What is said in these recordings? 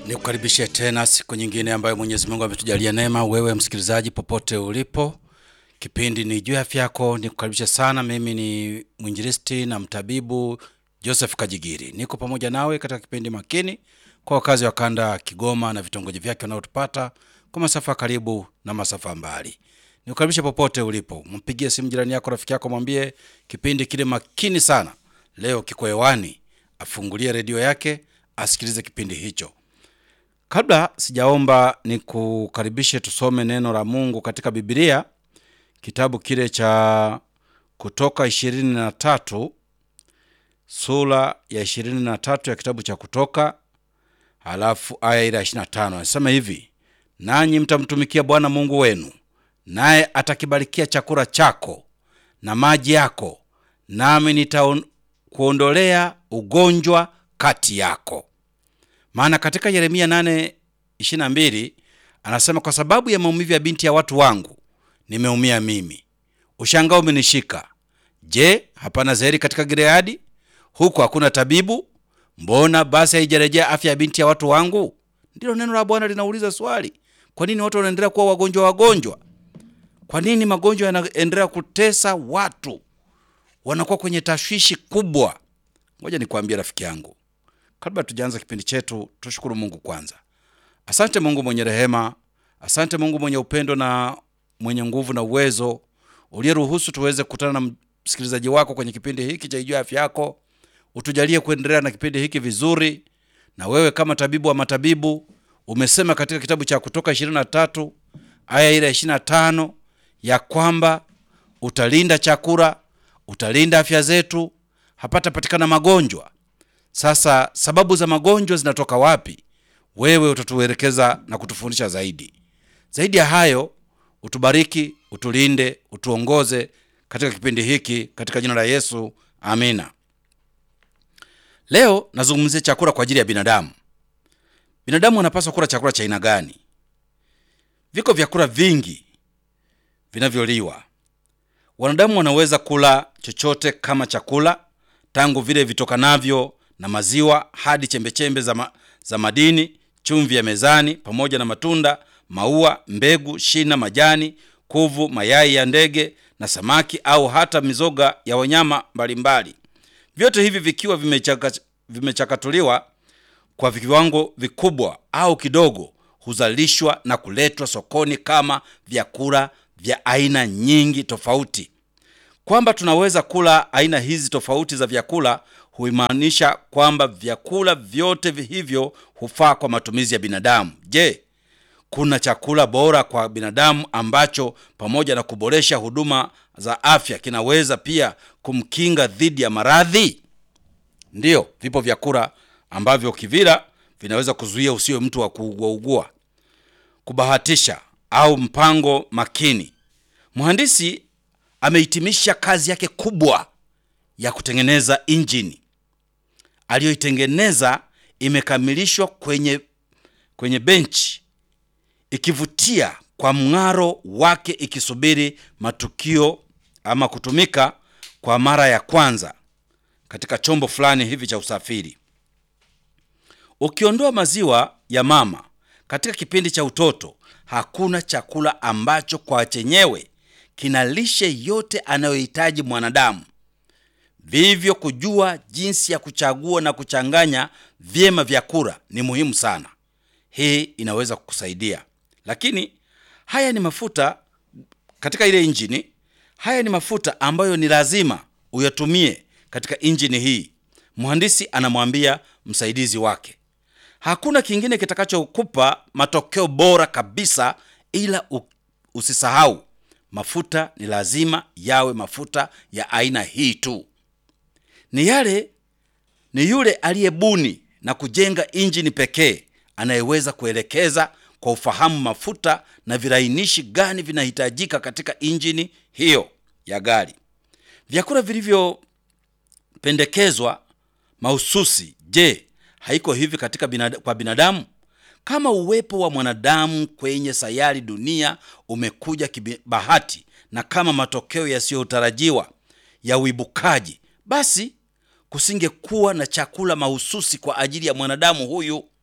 Nikukaribishe tena siku nyingine ambayo Mwenyezi Mungu ametujalia neema, wewe msikilizaji popote ulipo. Kipindi ni juu ya afya yako. Nikukaribishe sana. Mimi ni mwinjilisti na mtabibu Joseph Kajigiri, niko pamoja nawe katika kipindi makini kwa wakazi wa kanda ya Kigoma na vitongoji vyake wanaotupata kwa masafa karibu na masafa mbali. Nikukaribishe popote ulipo, mpigie simu jirani yako, rafiki yako, mwambie kipindi kile makini sana leo kiko hewani, afungulie redio yake asikilize kipindi hicho. Kabla sijaomba nikukaribishe tusome neno la Mungu katika Biblia, kitabu kile cha Kutoka ishirini na tatu sura ya ishirini na tatu ya kitabu cha Kutoka, halafu aya ile ya ishirini na tano anasema hivi: nanyi mtamtumikia Bwana Mungu wenu, naye atakibarikia chakula chako na maji yako, nami nitakuondolea ugonjwa kati yako. Maana katika Yeremia 8:22 anasema, kwa sababu ya maumivu ya binti ya watu wangu nimeumia mimi, ushangao umenishika. Je, hapana zeri katika Gileadi? Huku hakuna tabibu? Mbona basi haijarejea afya ya binti ya watu wangu? Ndilo neno la Bwana linauliza swali. Kwa nini watu wanaendelea kuwa wagonjwa wagonjwa? Kwa nini magonjwa yanaendelea kutesa watu? Wanakuwa kwenye tashwishi kubwa. Ngoja nikwambie rafiki yangu, kabla tujaanza kipindi chetu, tushukuru Mungu kwanza. Asante Mungu mwenye rehema, asante Mungu mwenye upendo na mwenye nguvu na uwezo, uliyeruhusu tuweze kukutana na msikilizaji wako kwenye kipindi hiki cha Ijua Afya Yako. Utujalie kuendelea na kipindi hiki vizuri, na wewe kama tabibu wa matabibu umesema katika kitabu cha Kutoka 23 aya ile 25 ya kwamba utalinda chakula, utalinda afya zetu, hapatapatikana magonjwa. Sasa sababu za magonjwa zinatoka wapi? Wewe utatuelekeza na kutufundisha zaidi. Zaidi ya hayo, utubariki, utulinde, utuongoze katika kipindi hiki katika jina la Yesu, amina. Leo nazungumzia chakula kwa ajili ya binadamu. Binadamu wanapaswa kula chakula cha aina gani? Viko vyakula vingi vinavyoliwa. Wanadamu wanaweza kula chochote kama chakula, tangu vile vitokanavyo na maziwa hadi chembechembe za, ma, za madini, chumvi ya mezani, pamoja na matunda, maua, mbegu, shina, majani, kuvu, mayai ya ndege na samaki, au hata mizoga ya wanyama mbalimbali. Vyote hivi vikiwa vimechaka, vimechakatuliwa kwa viwango vikubwa au kidogo, huzalishwa na kuletwa sokoni kama vyakula vya aina nyingi tofauti. Kwamba tunaweza kula aina hizi tofauti za vyakula huimaanisha kwamba vyakula vyote hivyo hufaa kwa matumizi ya binadamu. Je, kuna chakula bora kwa binadamu ambacho pamoja na kuboresha huduma za afya kinaweza pia kumkinga dhidi ya maradhi? Ndiyo, vipo vyakula ambavyo kivila vinaweza kuzuia usiwe mtu wa kuuguaugua. Kubahatisha au mpango makini. Mhandisi amehitimisha kazi yake kubwa ya kutengeneza injini aliyoitengeneza imekamilishwa kwenye, kwenye benchi ikivutia kwa mng'aro wake ikisubiri matukio ama kutumika kwa mara ya kwanza katika chombo fulani hivi cha usafiri. Ukiondoa maziwa ya mama katika kipindi cha utoto, hakuna chakula ambacho kwa chenyewe kina lishe yote anayohitaji mwanadamu. Vivyo, kujua jinsi ya kuchagua na kuchanganya vyema vyakula ni muhimu sana. Hii inaweza kukusaidia. Lakini haya ni mafuta katika ile injini. Haya ni mafuta ambayo ni lazima uyatumie katika injini hii. Mhandisi anamwambia msaidizi wake, hakuna kingine kitakachokupa matokeo bora kabisa, ila usisahau mafuta ni lazima yawe mafuta ya aina hii tu. Ni yale ni yule aliyebuni na kujenga injini pekee anayeweza kuelekeza kwa ufahamu mafuta na virainishi gani vinahitajika katika injini hiyo ya gari. Vyakula vilivyopendekezwa mahususi, je, haiko hivi katika binada, kwa binadamu? Kama uwepo wa mwanadamu kwenye sayari dunia umekuja kibahati na kama matokeo yasiyotarajiwa ya uibukaji, basi kusingekuwa na chakula mahususi kwa ajili ya mwanadamu huyu.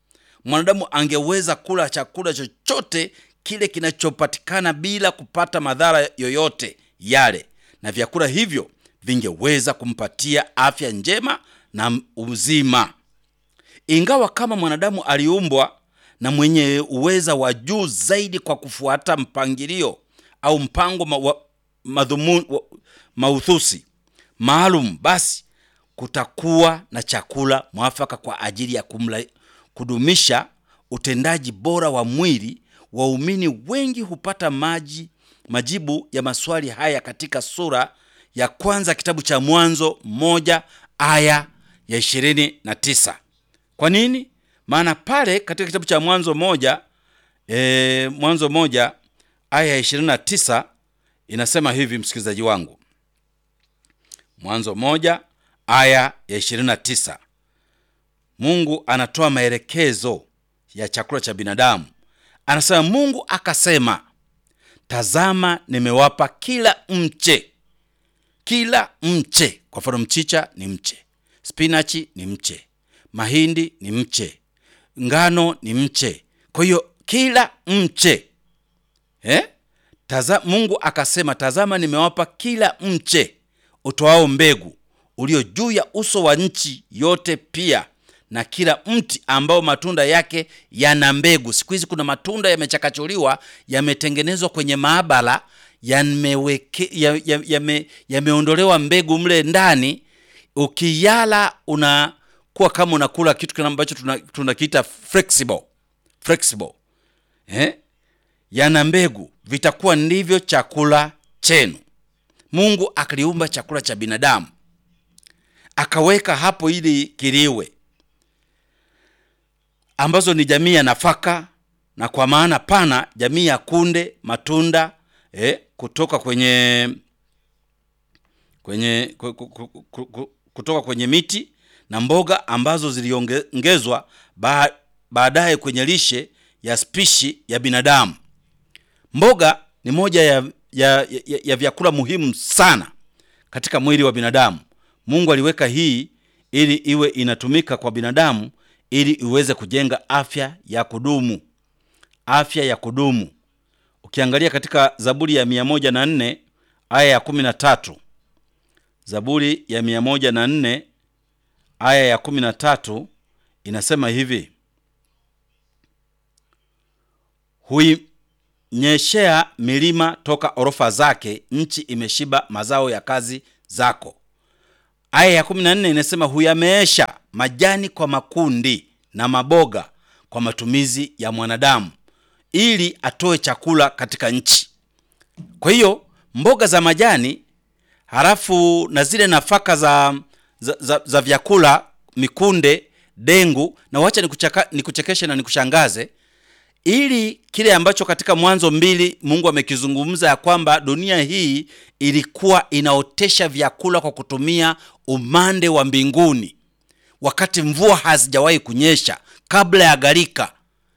mwanadamu angeweza kula chakula chochote kile kinachopatikana bila kupata madhara yoyote yale, na vyakula hivyo vingeweza kumpatia afya njema na uzima. Ingawa kama mwanadamu aliumbwa na mwenye uweza wa juu zaidi kwa kufuata mpangilio au mpango ma, wa, madhumu, wa, mauthusi maalum, basi kutakuwa na chakula mwafaka kwa ajili ya kumla, kudumisha utendaji bora wa mwili. Waumini wengi hupata maji majibu ya maswali haya katika sura ya kwanza kitabu cha Mwanzo moja aya ya ishirini na tisa. Kwa nini? Maana pale katika kitabu cha Mwanzo moja e, Mwanzo moja aya ya ishirini na tisa inasema hivi, msikilizaji wangu, Mwanzo moja aya ya ishirini na tisa Mungu anatoa maelekezo ya chakula cha binadamu. Anasema, Mungu akasema, tazama, nimewapa kila mche, kila mche. Kwa mfano, mchicha ni mche, spinachi ni mche, mahindi ni mche, ngano ni mche. Kwa hiyo kila mche eh? Taza, Mungu akasema, tazama, nimewapa kila mche utoao mbegu ulio juu ya uso wa nchi yote, pia na kila mti ambao matunda yake yana mbegu. Siku hizi kuna matunda yamechakachuliwa, yametengenezwa kwenye maabara, yameondolewa ya, ya mbegu mle ndani. Ukiyala unakuwa kama unakula kitu kile ambacho tunakiita flexible flexible, eh? yana mbegu, vitakuwa ndivyo chakula chenu. Mungu akaliumba chakula cha binadamu akaweka hapo ili kiliwe ambazo ni jamii ya nafaka na kwa maana pana jamii ya kunde, matunda eh, kutoka kwenye kwenye kutoka kwenye miti na mboga ambazo ziliongezwa baadaye kwenye lishe ya spishi ya binadamu. Mboga ni moja ya, ya, ya, ya vyakula muhimu sana katika mwili wa binadamu. Mungu aliweka hii ili iwe inatumika kwa binadamu ili iweze kujenga afya ya kudumu, afya ya kudumu. Ukiangalia katika Zaburi ya mia moja na nne aya ya kumi na tatu Zaburi ya mia moja na nne aya ya kumi na tatu inasema hivi: huinyeshea milima toka orofa zake, nchi imeshiba mazao ya kazi zako. Aya ya kumi na nne inasema huyameesha majani kwa makundi na maboga kwa matumizi ya mwanadamu, ili atoe chakula katika nchi. Kwa hiyo mboga za majani, halafu na zile nafaka za, za, za, za vyakula, mikunde, dengu. Na wacha nikuchekeshe na nikushangaze, ili kile ambacho katika Mwanzo mbili Mungu amekizungumza ya kwamba dunia hii ilikuwa inaotesha vyakula kwa kutumia umande wa mbinguni, wakati mvua hazijawahi kunyesha, kabla ya gharika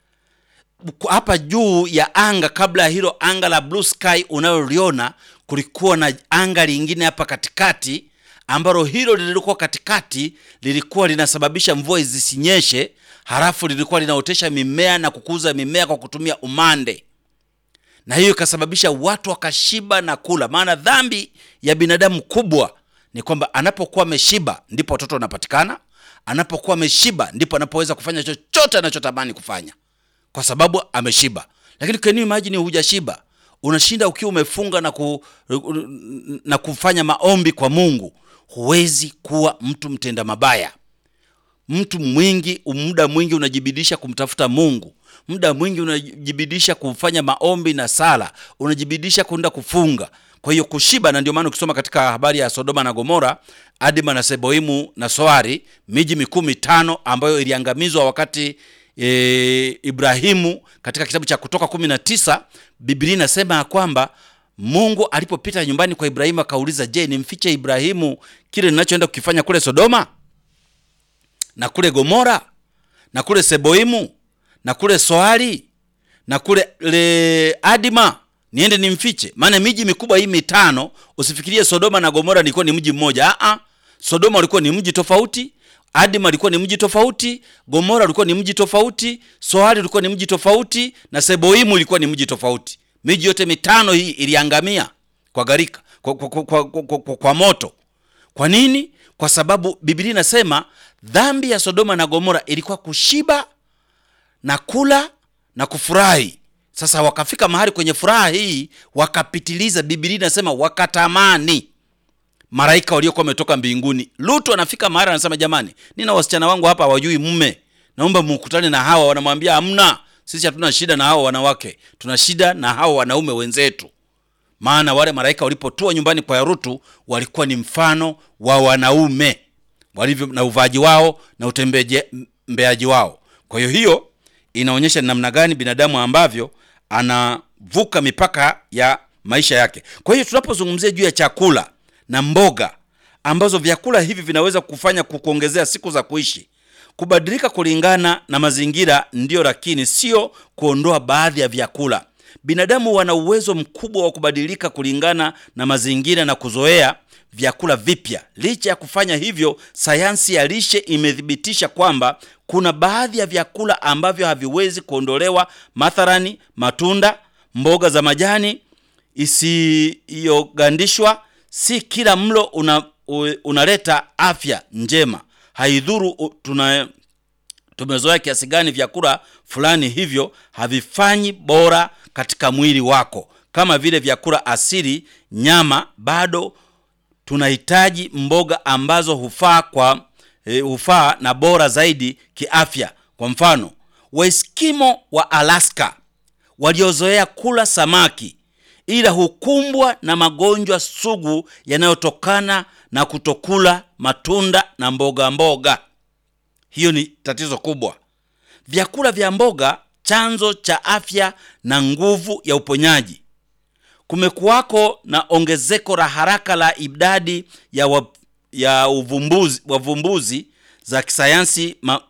hapa juu ya anga. Kabla ya hilo anga la blue sky unaloliona, kulikuwa na anga lingine hapa katikati, ambalo hilo lilikuwa katikati lilikuwa linasababisha mvua zisinyeshe, halafu lilikuwa linaotesha mimea na kukuza mimea kwa kutumia umande na hiyo ikasababisha watu wakashiba na kula. Maana dhambi ya binadamu kubwa ni kwamba anapokuwa ameshiba ndipo watoto wanapatikana, anapokuwa ameshiba ndipo anapoweza kufanya chochote anachotamani kufanya, kwa sababu ameshiba. Lakini can you imagine, hujashiba unashinda ukiwa umefunga na, ku, na kufanya maombi kwa Mungu, huwezi kuwa mtu mtenda mabaya. Mtu mwingi, muda mwingi unajibidisha kumtafuta Mungu muda mwingi unajibidisha kufanya maombi na sala, unajibidisha kwenda kufunga. Kwa hiyo kushiba, na ndio maana ukisoma katika habari ya Sodoma na Gomora, Adima na Seboimu na Soari, miji mikuu mitano ambayo iliangamizwa wakati e, Ibrahimu, katika kitabu cha Kutoka kumi na tisa Biblia inasema ya kwamba Mungu alipopita nyumbani kwa Ibrahimu akauliza, je, nimfiche Ibrahimu kile ninachoenda kukifanya kule Sodoma na kule Gomora na kule Seboimu na kule Soari na kule le Adima niende nimfiche? Maana miji mikubwa hii mitano, usifikirie Sodoma na Gomora ilikuwa ni mji mmoja. Aa, Sodoma ulikuwa ni mji tofauti, Adima ulikuwa ni mji tofauti, Gomora ulikuwa ni mji tofauti, Sohari ulikuwa ni mji tofauti na Seboimu ilikuwa ni mji tofauti. Miji yote mitano hii iliangamia kwa gharika, kwa, kwa, kwa, kwa, kwa, kwa, kwa moto. Kwa nini? Kwa sababu Biblia inasema dhambi ya Sodoma na Gomora ilikuwa kushiba na kula na kufurahi. Sasa wakafika mahali kwenye furaha hii wakapitiliza. Biblia inasema wakatamani malaika waliokuwa wametoka mbinguni. Lutu anafika mahali anasema, jamani, nina wasichana wangu hapa hawajui mume, naomba mukutane na hawa. Wanamwambia hamna, sisi hatuna shida na hawa wanawake, tuna shida na hawa wanaume wenzetu. Maana wale malaika walipotua nyumbani kwa Lutu walikuwa ni mfano wa wanaume walivyo na uvaaji wao na utembeaji wao. Kwa hiyo hiyo inaonyesha ni namna gani binadamu ambavyo anavuka mipaka ya maisha yake. Kwa hiyo tunapozungumzia juu ya chakula na mboga ambazo vyakula hivi vinaweza kufanya kukuongezea siku za kuishi, kubadilika kulingana na mazingira ndiyo, lakini sio kuondoa baadhi ya vyakula. Binadamu wana uwezo mkubwa wa kubadilika kulingana na mazingira na kuzoea vyakula vipya. Licha ya kufanya hivyo, sayansi ya lishe imethibitisha kwamba kuna baadhi ya vyakula ambavyo haviwezi kuondolewa, mathalani matunda, mboga za majani isiyogandishwa. Si kila mlo una, unaleta afya njema. Haidhuru tuna tumezoea kiasi gani vyakula fulani, hivyo havifanyi bora katika mwili wako. Kama vile vyakula asili, nyama, bado tunahitaji mboga ambazo hufaa kwa e, hufaa na bora zaidi kiafya. Kwa mfano, Waeskimo wa Alaska waliozoea kula samaki ila hukumbwa na magonjwa sugu yanayotokana na kutokula matunda na mboga mboga. Hiyo ni tatizo kubwa. Vyakula vya mboga, chanzo cha afya na nguvu ya uponyaji. Kumekuwako na ongezeko la haraka la idadi ya, wa, ya uvumbuzi, wavumbuzi za kisayansi ma,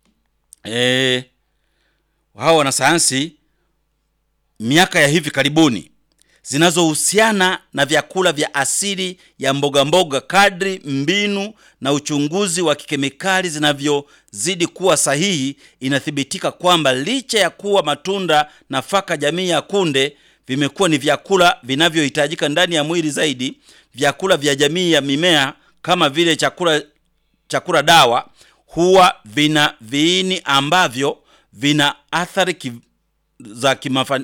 e, hao wanasayansi miaka ya hivi karibuni zinazohusiana na vyakula vya asili ya mboga mboga. Kadri mbinu na uchunguzi wa kikemikali zinavyozidi kuwa sahihi, inathibitika kwamba licha ya kuwa matunda, nafaka jamii ya kunde vimekuwa ni vyakula vinavyohitajika ndani ya mwili zaidi, vyakula vya jamii ya mimea kama vile chakula chakula dawa huwa vina viini ambavyo vina athari ki, za kimafa,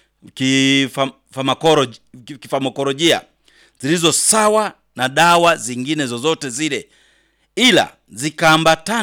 kifamakolojia zilizo sawa na dawa zingine zozote zile, ila zikaambatana